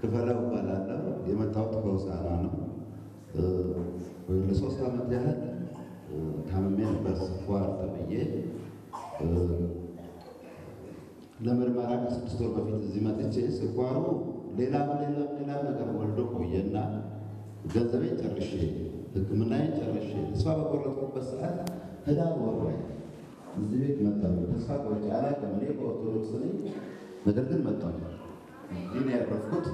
ክፈለው እባላለሁ። የመጣሁት ከሆሳዕና ነው። ለሶስት ዓመት ያህል ታምሜ ነበር። ስኳር ተብዬ ለምርመራ ከስድስት ወር በፊት እዚህ መጥቼ ስኳሩ ሌላ ሌላ ሌላ ነገር ወልዶ ቆየና ገንዘቤን ጨርሼ ሕክምናዬን ጨርሼ ተስፋ በቆረጥኩበት ሰዓት ህዳር ወር ላይ እዚህ ቤት መጣሁ። ተስፋ ቆርጬ አላውቅም። እኔ በኦርቶዶክስ ነኝ፣ ነገር ግን መጣሁ። እዚህ ነው ያረፍኩት።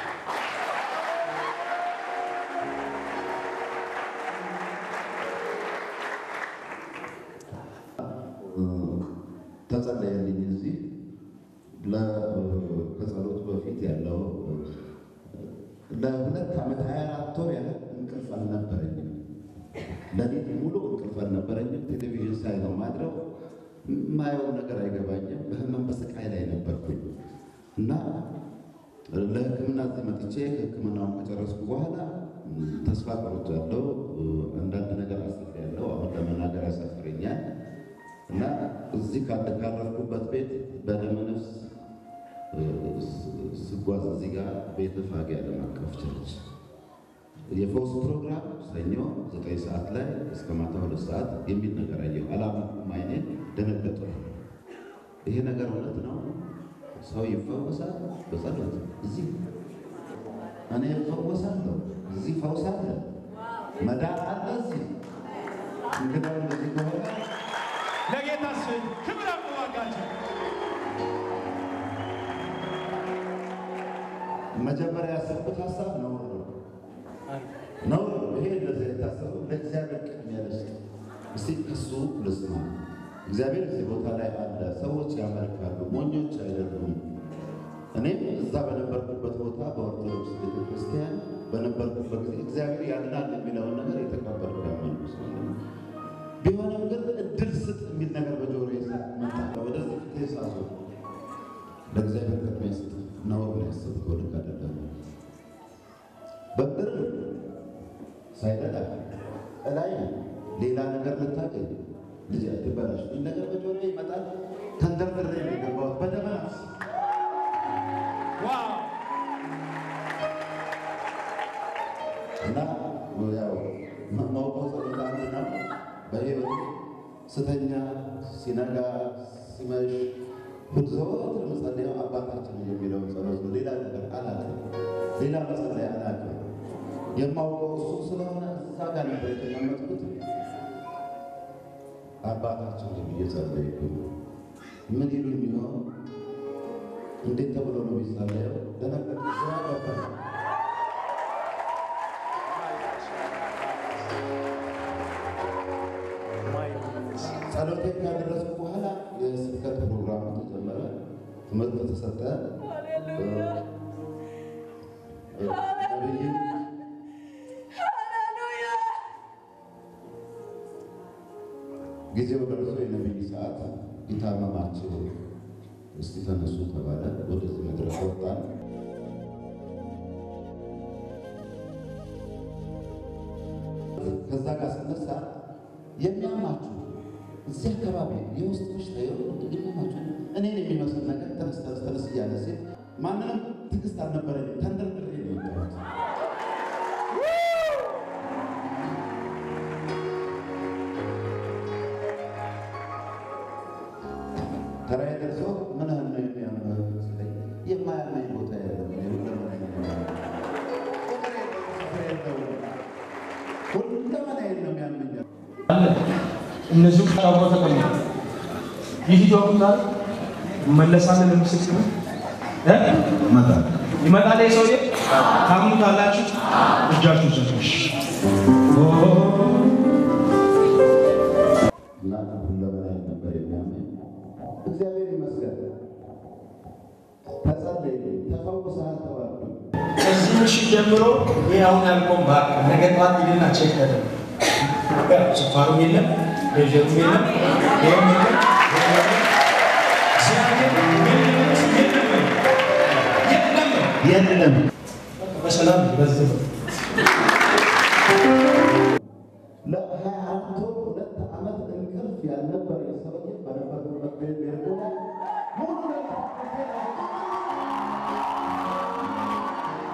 ተጸለየልኝ። እዚህ ከጸሎቱ በፊት ያለው ለሁለት ዓመት ሀያ አራት ወር ያህል እንቅልፍ አልነበረኝም። ለሊት ሙሉ እንቅልፍ አልነበረኝም። ቴሌቪዥን ሳይ ነው ማድረው። የማየው ነገር አይገባኝም። በህመም በስቃይ ላይ ነበርኩኝ እና ለህክምና እዚህ መጥቼ ህክምናውን ከጨረስኩ በኋላ ተስፋ ቆርጫለሁ። አንዳንድ ነገር አስቤያለሁ። አሁን ለመናገር ያሳፍረኛል እና እዚህ ካረፍኩበት ቤት በደመ ነፍስ ስጓዝ እዚህ ጋር ቤተ ፋጌ ዓለም አቀፍ ቸርች የፈውስ ፕሮግራም ሰኞ ዘጠኝ ሰዓት ላይ እስከ ማታ ሁለት ሰዓት የሚል ነገር አየሁ። አላመንኩም። አይኔን ደነገጠ። ይሄ ነገር እውነት ነው? ሰው ይፈወሳል በጸሎት እዚህ እኔ እፈወሳለሁ። እዚህ ፈውስ አለ፣ መዳን አለ። እዚህ እንግዲህ እንደዚህ ከሆነ ለጌታ ስም ክብር አመዋጋቸው። መጀመሪያ ያሰብኩት ሀሳብ ነውር ነው ነውር ነው። ይሄ እንደዚህ የታሰበው ለእግዚአብሔር ቅድሚያ ልስጥ። እስቲ እሱ ልስማ። እግዚአብሔር እዚህ ቦታ ላይ አለ። ሰዎች ያመልካሉ፣ ሞኞች አይደሉም። እኔም እዛ በነበርኩበት ቦታ በኦርቶዶክስ ቤተክርስቲያን በነበርኩበት ጊዜ እግዚአብሔር ያድናል የሚለውን ነገር የተቀበልኩ ያመልኩ ሰው ነኝ። ቢሆንም ግን እድል ስጥ የሚል ነገር በጆሮ መጣ። ወደዚህ ፊቴ ሳዞር ለእግዚአብሔር ቅድሚያ ስጥ ነውር ነው ያሰብከው፣ ልክ አይደለም። በብር ሳይረዳ እላይ ሌላ ነገር ልታገኝ ልጅ አትበላሽ ምን ነገር በጆሮ ይመጣል። ተንደርድሬ ነው የገባሁት በደመ ነፍስ ዋው እና ያው ማውቀው ጸሎት አንድ ነው። በሕይወት ስተኛ ሲነጋ ሲመሽ ዘወትር መጸለያው አባታችን የሚለውን ጸሎት ነው። ሌላ ነገር አላውቅም። ሌላ መጸለያ አላውቅም። የማውቀው እሱ ስለሆነ እዛ ጋር ነበር የተቀመጥኩት። አባታችን ብዬ ጸለይኩ። ምን ይሉኝ ይሆን? እንዴት ተብሎ ነው የሚጸለየው? ደነገጥኩ። ግራ ገባኝ። ጸሎቴን ካደረስኩ በኋላ የስብከት ፕሮግራሙ ተጀመረ። ትምህርት ተሰጠ። ነብይ ጊዜው ደርሶ የነብይ ሰዓት ይታመማችሁ እስቲ ተነሱ ተባለ። ወደዚህ መድረክ ወጣን። ከዛ ጋር ስነሳ የሚያማችሁ እዚህ አካባቢ የውስጥ በሽታ የሚያማችሁ እኔን የሚመስል ነገር ተነስ ተነስ ተነስ እያለ ሲል ማንንም ትዕግስት አልነበረኝም። ተንደርድሬ ነው የወጣሁት። ተራዬ ደርሶ ምን ያህል ነው የሚያምህ ሲለኝ የማያመኝ ቦታ የለም። እኔ ሁለመናዬ ነው ሁለመናዬን ነው የሚያመኝ። አለ እነዚሁ ቃቦ ተቀምጠ ይህ ዶክተር መለሳለን ለምስክር እ ይመጣል ይመጣል ይሄ ሰውዬ ታምኑታላችሁ? እጃችሁ ዘርሽ እና ሁለመናዬን ነበር የሚያመኝ። እግዚአብሔር ይመስገን ተጸለየ፣ ተፈውሰሃል ተባልኩኝ። ከዚህ ምሽት ጀምሮ ይህ አሁን ያልቆም ባክ ነገ ጠዋት ሂድና ቼክ ተደረግ። ስኳሩም የለም ፕሬሸሩም የለም ይህም የለም ይህም የለም። እግዚአብሔር የለም የለም የለም የለም በሰላም በዚህ ለሀያ አራት ወር ሁለት ዓመት እንቅልፍ ያልነበረ ሰውዬ በነበርኩበት ቤት ቤርጎ ላይ ሙሉ ነገር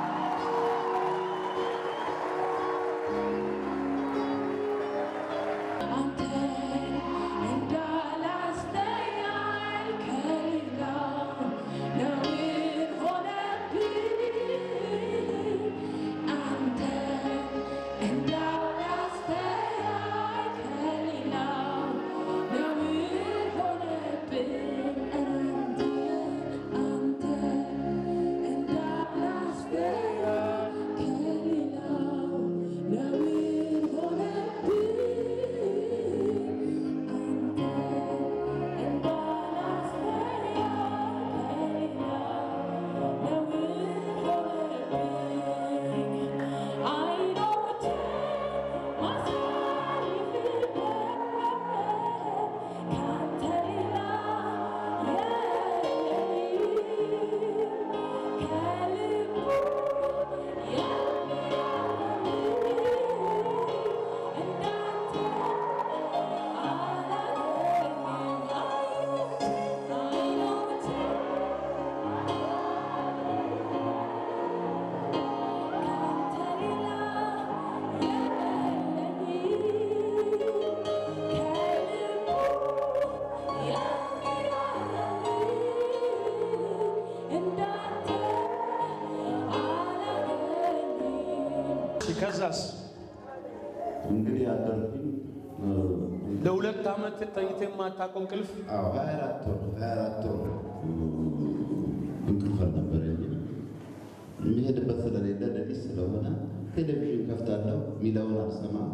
ከዛስ እንግዲህ አደርኩኝ ለሁለት ዓመት ተኝተ የማታውቀው እንቅልፍ ሀያ አራት ወር ሀያ አራት ወር እንቅልፍ አልነበረኝም። የሚሄድበት ስለሌለ ሌሊት ስለሆነ ቴሌቪዥን ከፍታለሁ፣ ሚለውን አልሰማም፣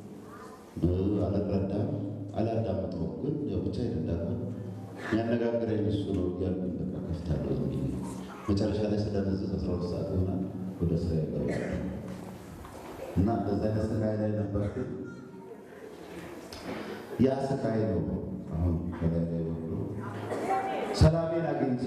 አልረዳም፣ አላዳምጠውም። ግን ያው ብቻ ይረዳል የሚያነጋግረኝ እሱ ነው እያልኩኝ በቃ ከፍታለሁ። ዝም ብዬ መጨረሻ ላይ ስለነዝዝ አስራ ሁለት ሰዓት ይሆናል ወደ ስራ ይገባል እና እንደዛ አይነት ስቃይ ላይ ነበርኩኝ። ያ ስቃይ ነው አሁን ከላይ ላይ ወርዶ ሰላሜን አግኝቼ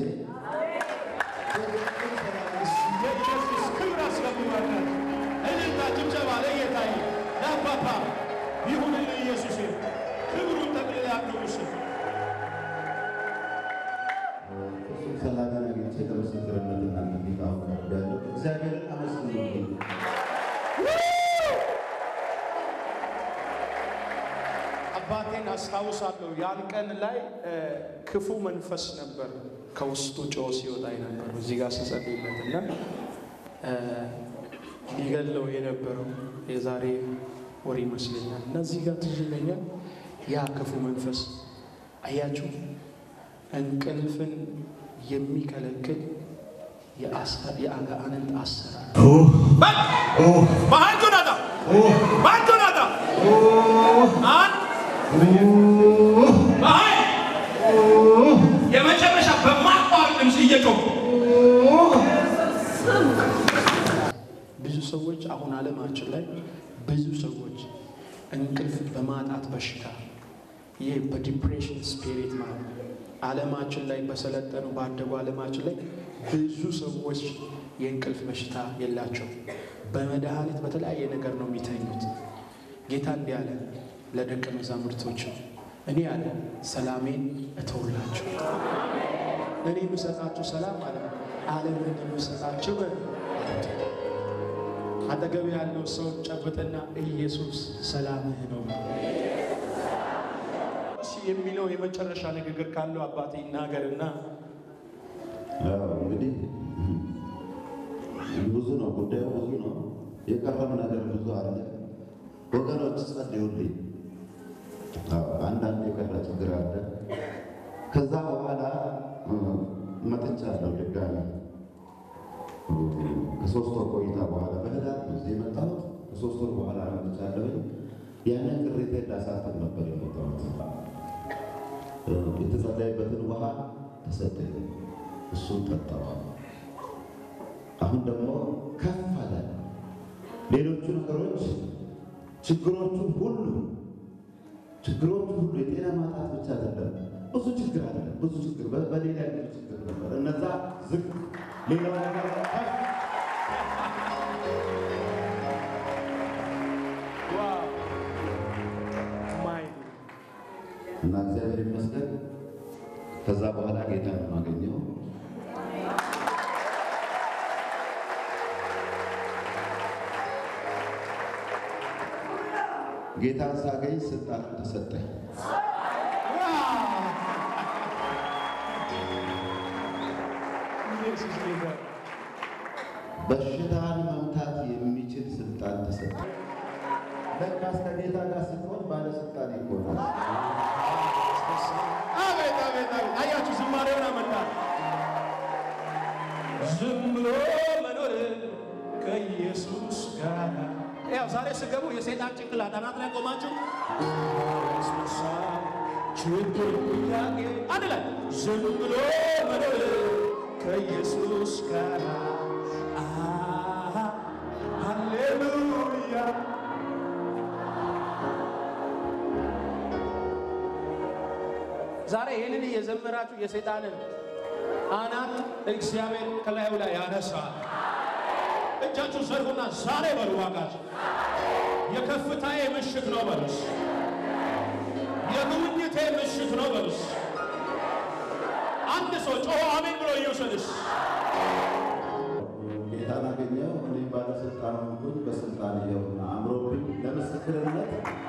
የኢየሱስ ክብር አስገቡባታል። እልልታ ጭብጨባ ለጌታዬ ለአባባ ይሁንልህ ኢየሱሴ ክብሩን ጠቅልላ ያቅርቡስ እሱም ሰላሜን አግኝቼ ለምስክርነት እናንተ ፊት አሁን ቀርቤያለሁ። እግዚአብሔርን አመስግኑልኝ። አባቴን አስታውሳለሁ። ያን ቀን ላይ እ፣ ክፉ መንፈስ ነበር ከውስጡ ጮህ ሲወጣ ነበር እዚህ ጋር ስጸልይለት እና እ፣ ሊገለው የነበረው የዛሬ ወር ይመስለኛል እና እዚህ ጋር ትዝ ይለኛል ያ ክፉ መንፈስ አያችሁ፣ እንቅልፍን የሚከለክል የአሳ- የአጋንንት አሰራር በአንዱ ናታ በአንዱ ናታ አንድ በኃይል የመጨረሻ በማቋረጥ ድምፅ እየጮሁ ብዙ ሰዎች አሁን ዓለማችን ላይ ብዙ ሰዎች እንቅልፍ በማጣት በሽታ ይህ በዲፕሬሽን ስፒሪት ማለት ነው። ዓለማችን ላይ በሰለጠኑ ባደጉ ዓለማችን ላይ ብዙ ሰዎች የእንቅልፍ በሽታ የላቸው። በመድኃኒት በተለያየ ነገር ነው የሚተኙት። ጌታ እንዲህ አለ ለደቀ መዛሙርቶች እኔ አለ ሰላሜን እተውላችሁ እኔ የምሰጣችሁ ሰላም አለ ዓለምን እንደምሰጣችሁ አጠገብ ያለው ሰው ጨብጥና ኢየሱስ ሰላምህ ነው የሚለው የመጨረሻ ንግግር ካለው አባቴ ይናገርና ያው እንግዲህ ብዙ ነው ጉዳዩ፣ ብዙ ነው የቀረም ነገር ብዙ አለ። ወገኖች ጸልዩልኝ። አዎ፣ አንዳንድ የቀረ ችግር አለ። ከዛ በኋላ እ፣ መጥቻለሁ ድጋሚ እ፣ ከሶስት ወር ቆይታ በኋላ በህዳር ነው እዚህ የመጣሁት። ከሶስት ወር በኋላ መጥቻለሁ። ያንን ቅሬታ ላሳጥር ነበር የመጣሁት። እ፣ የተጸለየበትን ውሃ ተሰጠኝ። እሱን ጠጣዋል። አሁን ደግሞ ከፍ አለ። ሌሎቹ ነገሮች ችግሮቹን ሁሉ ችግሮቹ ሁሉ የጤና ማጣት ብቻ አይደለም፣ ብዙ ችግር አለ። ብዙ ችግር በ- በሌላ ያለ ችግር ነበር። እነዛ ዝቅ ሌላው ነገር ከፍ ዋው ማይ እና እግዚአብሔር ይመስገን። ከዛ በኋላ ጌታ ነው የማገኘው። ጌታን ሳገኝ ስልጣን ተሰጠኝ። ኢየሱስ ጌታ በሽታን መምታት የሚችል ስልጣን ተሰጠኝ። ለካስ ከጌታ ጋር ስትሆን ባለስልጣን ይሆናል። አቤት አቤት አቤት! አያችሁ ዝማሬውን አመጣ። ዝም ብሎ መኖር ከኢየሱስ ጋር ያው ዛሬ ስገቡ የሰይጣን ጭንቅላት አናት ላይ ቆማችሁ ያስነሳ ችግር ጥያቄ አንድ ላይ ዝም ብሎ መኖር ከኢየሱስ ጋር አሃ፣ ሃሌሉያ ዛሬ ይህንን እየዘመራችሁ የሰይጣንን አናት እግዚአብሔር ከላዩ ላይ ያነሳል። እጃችሁ ዘርጉና ዛሬ በሉ ዋጋችሁ የከፍታዬ ምሽት ነው በሉስ። የጉብኝቴ ምሽት ነው በሉስ። አንድ ሰው ጮሆ አሜን ብሎ ይውሰድስ። ጌታን አገኘው። እኔ ባለስልጣን ሆንኩኝ። በስልጣን ይኸውና አምሮብኝ ለምስክርነት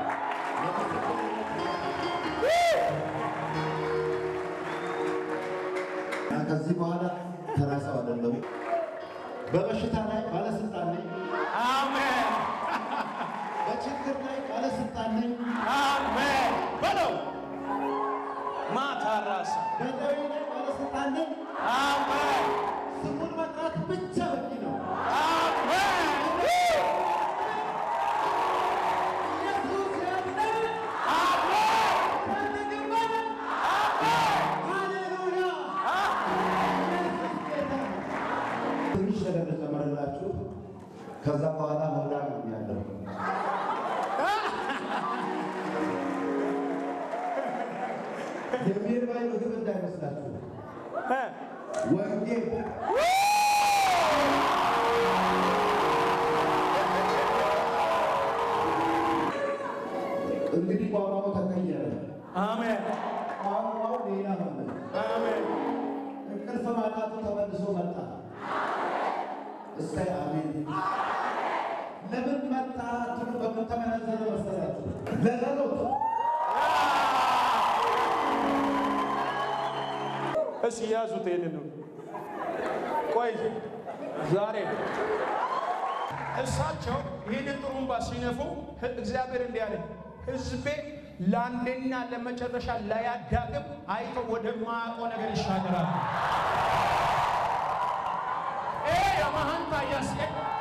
እና ከዚህ በኋላ ተራ ሰው አይደለሁም። በበሽታ ላይ ባለስልጣን ነኝ። አሜን ምድር ላይ ባለስልጣን ነኝ። አሜን በለው። ማታ ራሳ በደዌ ላይ ባለስልጣን ነኝ። አሜን ስሙን መጥራት ብቻ በቂ ነው። አሜን ኢየሱስ ያድናል። ፈልግበት። ሃሌሉያ። ኢየሱስ ጌታ ነው። ትንሽ ነገር ልጨምርላችሁ። ከዛ በኋላ መብራት ነው ያለው። የሚርባይ ምግብ እንዳይመስላችሁ ወንጌል እንግዲህ ቋንቋው ተቀየረ። አሜን ቋንቋው ሌላ ሆነ። አሜን እንቅልፍ ማጣቱ ተመልሶ መጣ። እስከ አሜን። ለምን መጣ ትሉ በምን ተመነዘረ መሰላችሁ? ለጸሎት እስ ያዙት ይሄንን ነው። ቆይ ዛሬ እሳቸው ይህንን ጥሩምባ ሲነፉ እግዚአብሔር እንዲህ አለ፣ ሕዝቤ ለአንዴና ለመጨረሻ ላያዳግም አይቶ ወደማያውቀው ነገር ይሻገራል። ኤ የማሃንታ ያስቀ